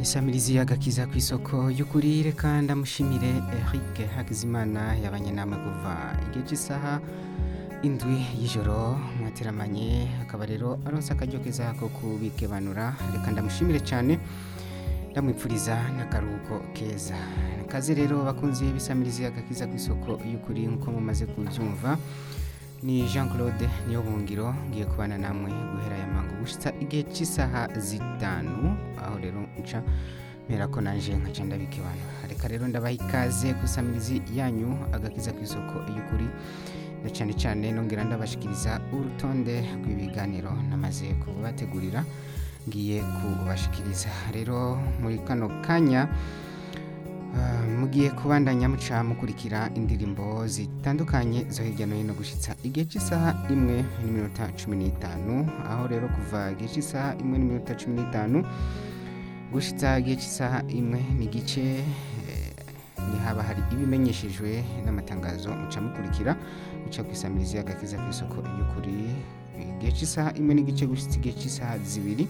Isamirizi y'agakiza ku isoko y'ukuri reka ndamushimire Eric Hakizimana yabanye namwe kuva igihe cy'isaha indwi y'ijoro mwateramanye akaba rero aronse akaryo keza ko kubikebanura reka ndamushimire cyane ndamwipfuriza n'akaruhuko keza kaze rero bakunze bisamirizi y'agakiza ku isoko y'ukuri nk'uko mumaze kubyumva ni Jean Claude niyo bungiro ngiye kubana namwe guhera ya mango gushitsa igihe cy'isaha zitanu aho rero nca mpera ko nanje nkaca ndabikebana reka rero ndabaha ikaze kusamirizi yanyu agakiza ku isoko y'ukuri na cyane cyane nongera ndabashikiriza urutonde rw'ibiganiro namaze kubategurira ngiye kubashikiriza rero muri kano kanya Uh, mugiye kubandanya muca mukurikira indirimbo zitandukanye zo hirya no hino gushitsa igihe cy'isaha imwe n'iminota cumi n'itanu aho rero kuva igihe cy'isaha imwe n'iminota cumi n'itanu gushitsa igihe cy'isaha imwe n'igice eh, nihaba hari ibimenyeshejwe n'amatangazo muca mukurikira muca kwisamiriza y'agakiza ku isoko y'ukuri igihe cy'isaha imwe n'igice gushitsa igihe cy'isaha zibiri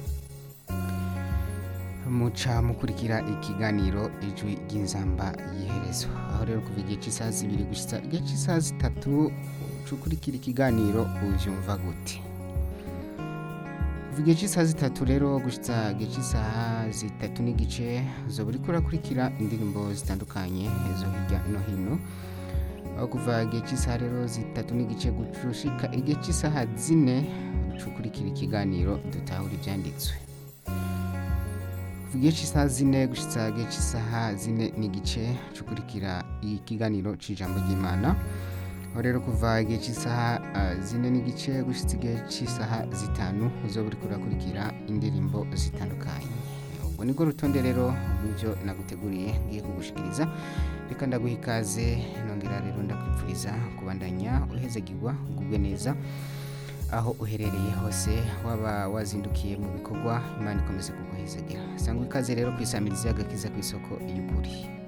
muca mukurikira ikiganiro ijwi ry'inzamba y'iherezo aho rero kuva igihe cy'isaha zibiri gushitsa igihe cy'isaha zitatu ukurikira ikiganiro ubyumva gute kuva igihe cy'isaha zitatu rero gushitsa igihe cy'isaha zitatu n'igice uzoba uriko urakurikira indirimbo zitandukanye zo hirya no hino aho kuva igihe cy'isaha rero zitatu n'igice gushika igihe cy'isaha zine uca ukurikira ikiganiro dutahura ibyanditswe igihe cy'isaha zine gushitsa igihe cy'isaha zine n'igice cukurikira ikiganiro c'ijambo ry'imana aho rero kuva igihe cy'isaha uh, zine n'igice gushitsa igihe cy'isaha zitanu uzoba uriko urakurikira indirimbo zitandukanye ubwo nibwo rutonde rero rw'ibyo naguteguriye ngiye kugushikiriza reka ndaguha ikaze nongera rero ndakwipfuriza kubandanya uhezagirwa ugubwe neza aho uherereye hose waba wazindukiye mu bikorwa imana ikomeze kuguhezagira sangwa ikaze rero ku isamirizi y'agakiza ku isoko y'ukuri